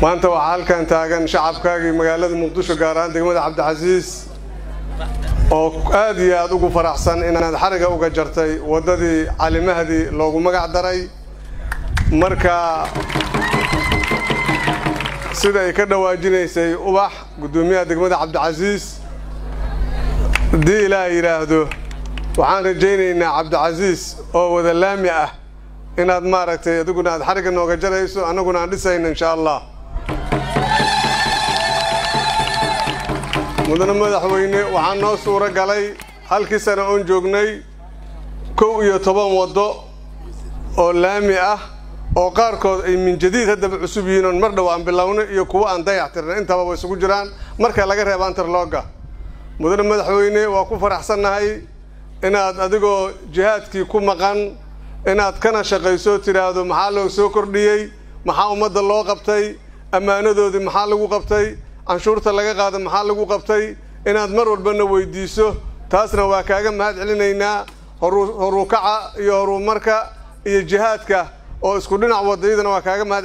maanta waxaa halkan taagan shacabkaagii magaalada muqdisho gaar ahaan degmada cabdicasiis oo aad iyo aad ugu faraxsan inaad xariga uga jartay waddadii calimahdi loogu magac daray marka sida ay ka dhawaajinaysay ubax guddoomiyaha degmada cabdicasiis haddii ilaah yidhaahdo waxaan rajaynaynaa cabdicasiis oo wada laami ah inaad maaragtay adiguna aad xarigga nooga jarayso annaguna aan dhisayno insha allah mudane madaxweyne waxaa noo suuro galay halkii sane oon joognay kow iyo toban waddo oo laami ah oo qaarkood ay min jadiid haddaba cusub yihiin oon mar dhow aan bilowno iyo kuwo aan dayax tirna intaba way isugu jiraan marka laga reeba antarlooga mudane madaxweyne waa ku faraxsannahay inaad adigoo jihaadkii ku maqan inaad kana shaqayso tidhaahdo maxaa loo soo kordhiyey maxaa ummadda loo qabtay ammaanadoodii maxaa lagu qabtay canshuurta laga qaada maxaa lagu qabtay inaad mar walbana weydiiso taasna waa kaaga mahad celinaynaa horukaca iyo horumarka iyo jihaadka oo isku dhinac wadayadana waa kaaga mahad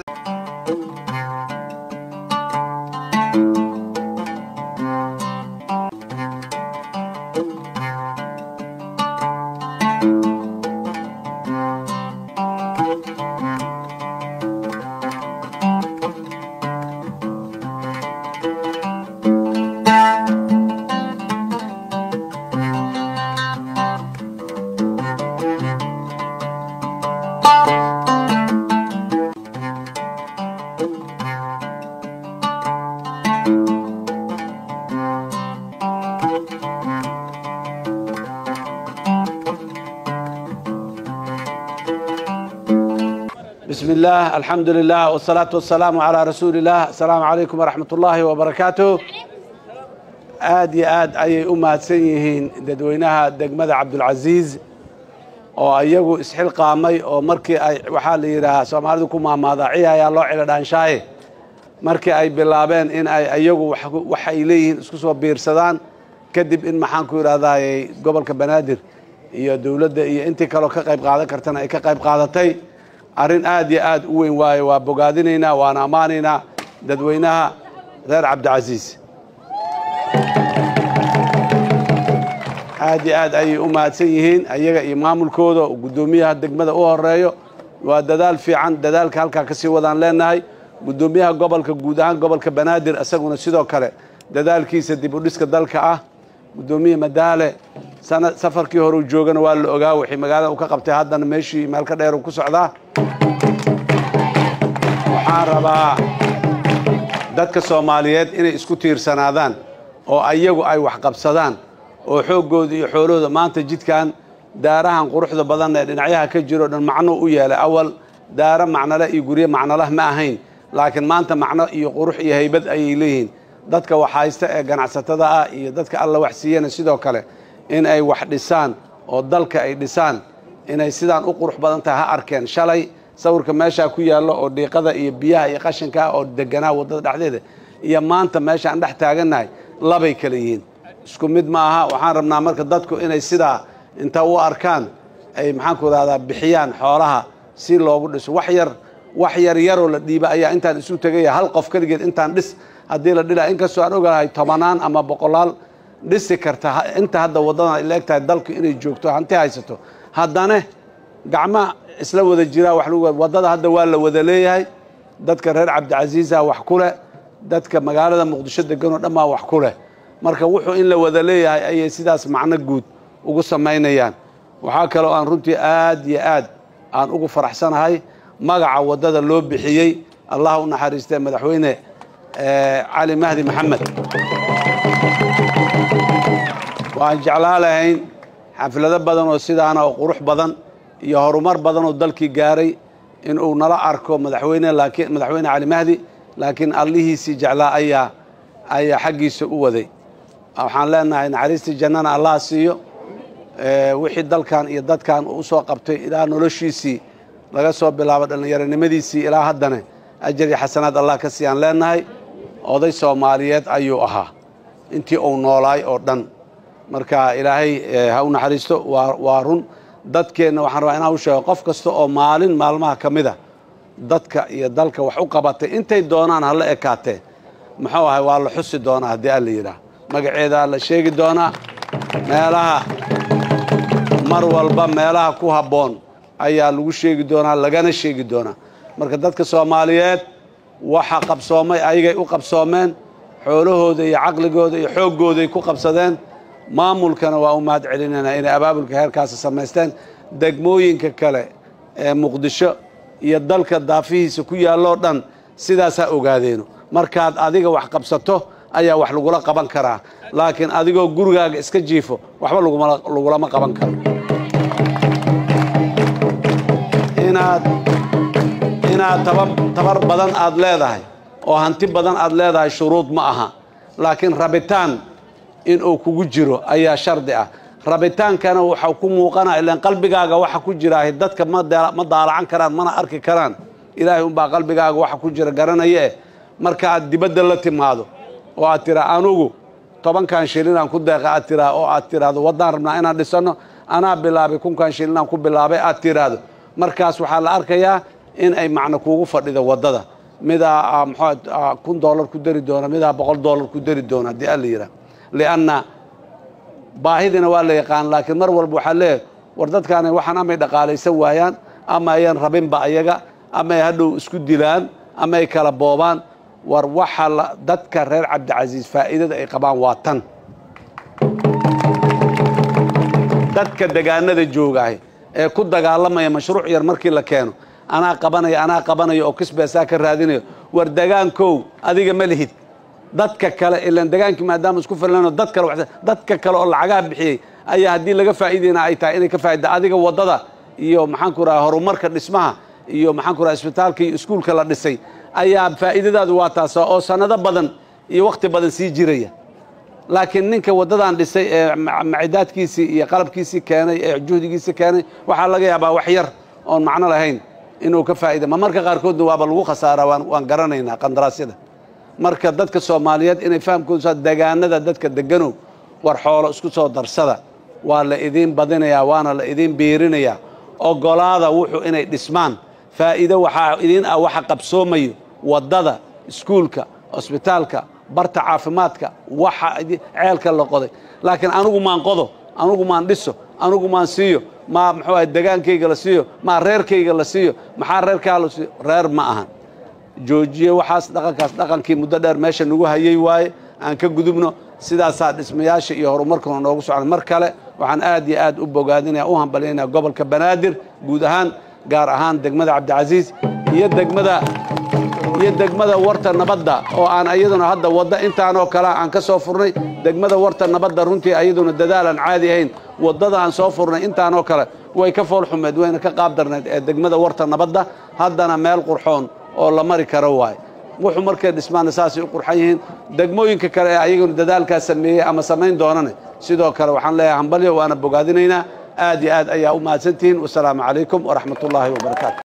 بسم الله الحمد لله والصلاة والسلام على رسول الله السلام عليكم ورحمة الله وبركاته aad iyo aad ayay u mahadsan yihiin dadweynaha degmada cabdulcasiis oo iyagu isxilqaamay oo markii ay waxaa la yidhaahaa soomaalidu ku maamaadaa ciya ayaa loo cilo dhaanshaaye markii ay bilaabeen in ay iyagu wax ay leeyihiin isku soo biirsadaan kadib in maxaan ku yidhahdaaye gobolka banaadir iyo dowladda iyo intii kaloo ka qayb qaadan kartana ay ka qayb qaadatay arrin aad iyo aad u weyn waaye waa bogaadinaynaa waana ammaanaynaa dadweynaha reer cabdicasiis aad iyo aad ayay u mahadsan yihiin ayaga iyo maamulkooda oo guddoomiyaha degmada u horeeyo waa dadaal fiican dadaalka halkaa ka sii wadaan leenahay guddoomiyaha gobolka guud ahaan gobolka banaadir isaguna sidoo kale dadaalkiisa dib u dhiska dalka ah guddoomiye madaale sana safarkii horeu joogana waa la ogaa wixii magaalada uu ka qabtay haddana meeshii meel ka dheer uu ku socdaa waxaan rabaa dadka soomaaliyeed inay isku tiirsanaadaan oo ayagu ay wax qabsadaan oo xooggooda iyo xoolahooda maanta jidkan daarahan quruxda badan ee dhinacyaha ka jiro dhan macno u yeelay awal daaro macnole iyo guryo macnolah ma ahayn laakiin maanta macno iyo qurux iyo haybad ayay leeyihiin dadka wax haysta ee ganacsatada ah iyo dadka alla wax siiyana sidoo kale in ay wax dhisaan oo dalka ay dhisaan inay sidaan u qurux badan tahay ha arkeen shalay sawirka meeshaa ku yaallo oo dhiiqada iyo biyaha iyo qashinka oo deganaa waddada dhexdeeda iyo maanta meesha aan dhex taagannahay labay kala yihiin isku mid ma aha waxaan rabnaa marka dadku inay sidaa inta u arkaan ay maxaanku rahdaa bixiyaan xoolaha si loogu dhiso wax yar wax yar yaroo la dhiiba ayaa intaan isu tegaya hal qof keligeed intaan dhis haddii la dhila inkastoo aan ogolahay tobanaan ama boqolaal dhisi karta inta hadda waddadan ay la eg tahay dalku inay joogto hanti haysato haddana gacma isla wada jiraa wax lagu waddada hadda waa la wada leeyahay dadka reer cabdicasiisa wax ku leh dadka magaalada muqdisho deganoo dhan baa wax ku leh marka wuxuu in la wada leeyahay ayay sidaas macno guud ugu samaynayaan waxaa kaloo aan runtii aad iyo aad aan ugu faraxsanahay magaca waddada loo bixiyey allah u naxariistee madaxweyne cali mahdi maxamed waan jeclaa lahayn xaflado badan oo sidaana oo qurux badan iyo horumar badan oo dalkii gaaray inuu nala arko madaxweyne laakiin madaxweyne cali mahdi laakiin allihiisii jeclaa ayaa ayaa xaggiisa u waday waxaan leenahay naxariistii jannana allah siiyo wixii dalkan iyo dadkan uu usoo qabtay ilaa noloshiisii laga soo bilaabo dhallinyaronimadiisii ilaa haddana ajar iyo xasanaad allah ka siiyaan leenahay oday soomaaliyeed ayuu ahaa intii uu noolaay oo dhan marka ilaahay ha u naxariisto waa waa run dadkeenna waxaan rabaa inaan u sheego qof kasta oo maalin maalmaha ka mid a dadka iyo dalka wax u qabatay intay doonaan hala ekaatee muxuu ahay waa la xusi doonaa haddii alla yidhaah magaceedaa la sheegi doonaa meelaha mar walba meelaha ku habboon ayaa lagu sheegi doonaa lagana sheegi doonaa marka dadka soomaaliyeed waxa qabsoomay ayagay u qabsoomeen xoolahooda iyo caqligooda iyo xooggooday ku qabsadeen maamulkana waa u mahad celinaynaa inay abaabulka heerkaasi samaysteen degmooyinka kale ee muqdisho iyo dalka daafihiisa ku yaalloo dhan sidaasaa ogaadeeno markaad adiga wax qabsato ayaa wax lagula qaban karaa laakiin adigoo gurigaaga iska jiifo waxba lagulama qaban karo inaad inaad tabar badan aad leedahay oo hanti badan aad leedahay shuruud ma aha laakiin rabitaan inuu kugu jiro ayaa shardi ah rabitaankana waxau ku muuqanaa ilaan qalbigaaga waxa ku jiraahi dadka ma daalacan karaan mana arki karaan ilaahay unbaa qalbigaaga waxa ku jira garanaya eh marka aad dibadda la timaado oo aad tiraa anugu tobankan shilinaan ku deeqa aad tiraa oo aad tiraahdo waddaan rabnaa inaan dhisanno anaa bilaabay kunkan shilinaan ku bilaabay aad tiraahdo markaas waxaa la arkayaa in ay macno kuugu fadhido waddada midaa mxuu kun dollar ku dari doona midaa boqol dollar ku dari doona haddii alla yidhaah lianna baahidina waa la yaqaan laakiin mar walba waxaa leeyahay war dadkaani waxaan amay dhaqaalaysan waayaan ama ayan rabinba ayaga ama ay hadhow isku dilaan ama ay kala boobaan war waxa la dadka reer cabdicasiis faa'iidada ay qabaan waa tan dadka degaanada joogaahay ee ku dagaalamaya mashruuc yar markii la keeno anaa qabanaya anaa qabanaya oo kisbeesaa ka raadinayo war degaankow adiga ma lihid dadka kale ilaan degaankii maadaama isku filano dad kale wax dadka kale oo lacagaha bixiyey ayaa haddii laga faa'iidayna ay tahay inay ka faa'ida adiga waddada iyo maxaanku raha horumarka dhismaha iyo maxaanku raha isbitaalka iyo iskuulka la dhisay ayaa faa'iidadaadu waa taasa oo sannado badan iyo wakhti badan sii jiraya laakiin ninka waddadan dhisay ee macidaadkiisii iyo qalabkiisii keenay ee juhdigiisii keenay waxaa laga yaabaa wax yar oon macno lahayn inuu ka faa'ida ma marka qaarkoodna waaba lagu khasaaraa waan garanaynaa qandaraasyada marka dadka soomaaliyeed inay fahamkoodu degaanada dadka deganow war xoolo isku soo darsada waa la idiin badinayaa waana la idiin biirinayaa ogolaada wuxuu inay dhismaan faa'iido waxaa idiin ah waxa qabsoomayo waddada iskuulka cosbitaalka barta caafimaadka waxa ceelka la qoday laakiin anugu maan qodo anugu maan dhiso anugu maan siiyo maa muxuu ahay degaankayga la siiyo maa reerkayga la siiyo maxaa reerkaa la siiyo reer ma ahan joojiye waxaas dhaqankaas dhaqankii muddo dheer meesha nagu hayay waaye aan ka gudubno sidaasaa dhismayaasha iyo horumarkuna noogu socon mar kale waxaan aad iyo aad u bogaadinaya u hambalyaynaya gobolka banaadir guud ahaan gaar ahaan degmada cabdicasiis iyo degmada iyo degmada warta nabadda oo aan iyaduna hadda wadda intaanoo kale aan ka soo furnay degmada warta nabadda runtii iyaduna dadaal aan caadi ahayn waddada aan soo furnay intaanoo kale way ka fool xumeed wayna ka qaab darnayd ee degmada warta nabadda haddana meel qurxoon oo la mari karo waaye wuxuu markay dhismaana saasay u qurxan yihiin degmooyinka kale ee ayaguna dadaalkaa sameeyey ama samayn doonane sidoo kale waxaan leeyahay hambalyo waana bogaadinaynaa aad iyo aad ayaa u mahadsantihiin wasalaamu calaykum waraxmat ullaahi wabarakaatu